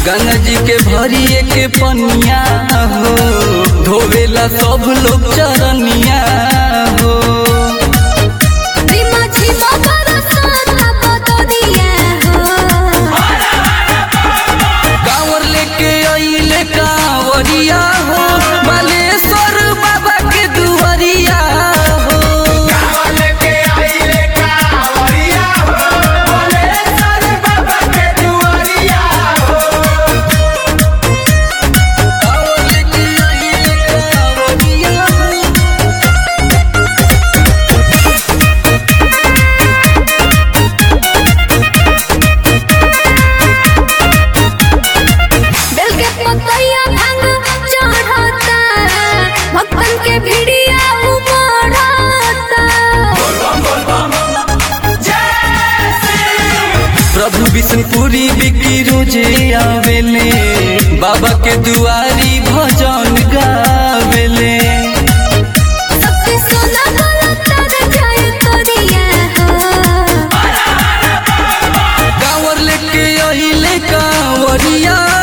गंगा जी के भरिए के पनिया हो धोवेला सब लोग चरनिया हो रिमा झिमा बरसाता बदरिया हो कांवर लेके अइले कांवरिया हो बालेश्वर बाबा के दुआरिया हो कांवर लेके अइले कांवरिया हो बेल के पतैया भांग चढ़ता भक्तन के भिड़िया उमड़ता प्रभु विष्णुपुरी बिकी रोजे आवेले बाबा के दुआरी भजन गावेले सबके सोना गलता जय करिया हो कांवर लेके अइले कांवरिया